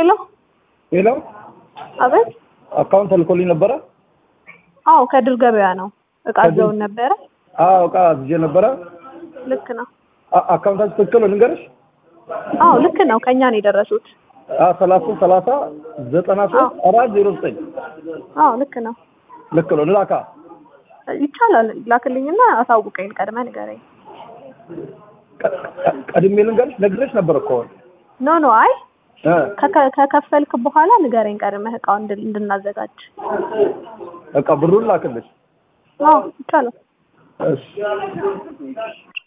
ሄሎ ሄሎ አቤት። አካውንት ተልኮልኝ ነበረ። አዎ ከድር ገበያ ነው። እቃ ከድር- ይዘውን ነበረ። አዎ እቃ አዝዤ ነበረ። ልክ ነው። አ- አካውንታችሁ ትክክል ነው ልንገርሽ? አዎ ልክ ነው። ከኛ ነው የደረሱት። ሰላሳ ሰላሳ ዘጠና ሶስት አራት ዜሮ ዘጠኝ አዎ ልክ ነው። ልክ ነው። ልላካ ይቻላል። ላክልኝና አሳውቀኝ። ቀድመ ንገረኝ። ቀ- ቀ- ቀድሜ ልንገርሽ? ነግሬሽ ነበር እኮ ኖ ኖ፣ አይ እ ከከ- ከከፈልክ በኋላ ንገረኝ ቀድመህ እቃውን እንድን- እንድናዘጋጅ። በቃ ብሩን ላክልሽ። አዎ ይቻላል። እሺ